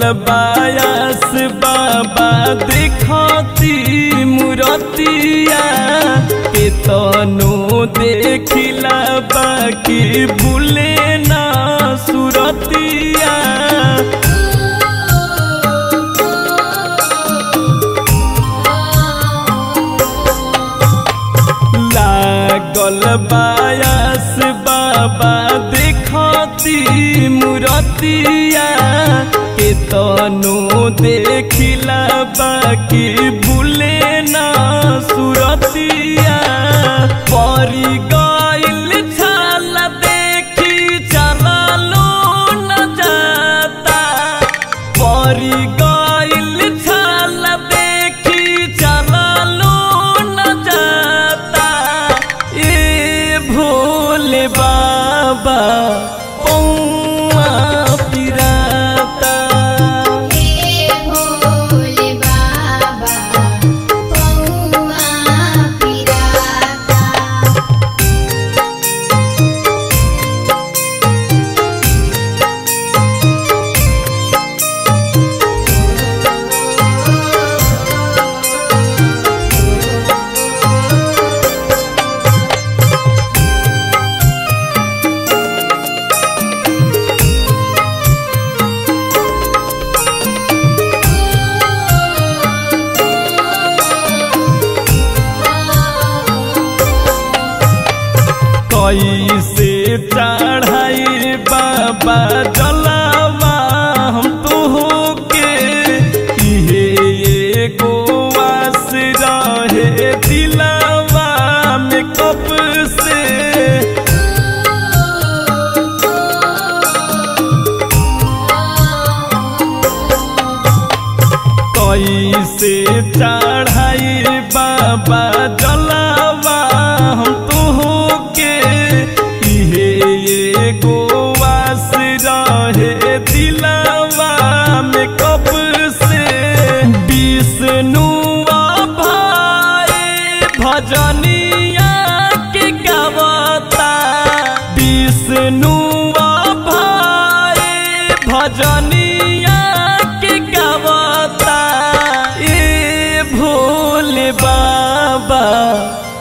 bias बाबा देखती मुरतिया के तनो देखिला बाकी भूले ना सुरतिया लागल बायास बाबा देखती मुरतिया के तनो देखिला बाकी भूले ना सुरतिया परी गइल छाल देखी चललो न जाता परी गइल छाल देखी चललो न जाता ए भोले बाबा पौआ पिराता हे भोले बाबा पौआ पिराता कैसे चढ़ाई बाबा जलावा हम तो के इहे एगो आस रहे दिलावा में कब से कैसे चढ़ाई बाबा जलावा हम तो के इहे एगो आस रहे दिलावा में कब से विष्णुआ भाई भजनिया के गावता विष्णुआ भाई भजनिया के गावता ए भोले बाबा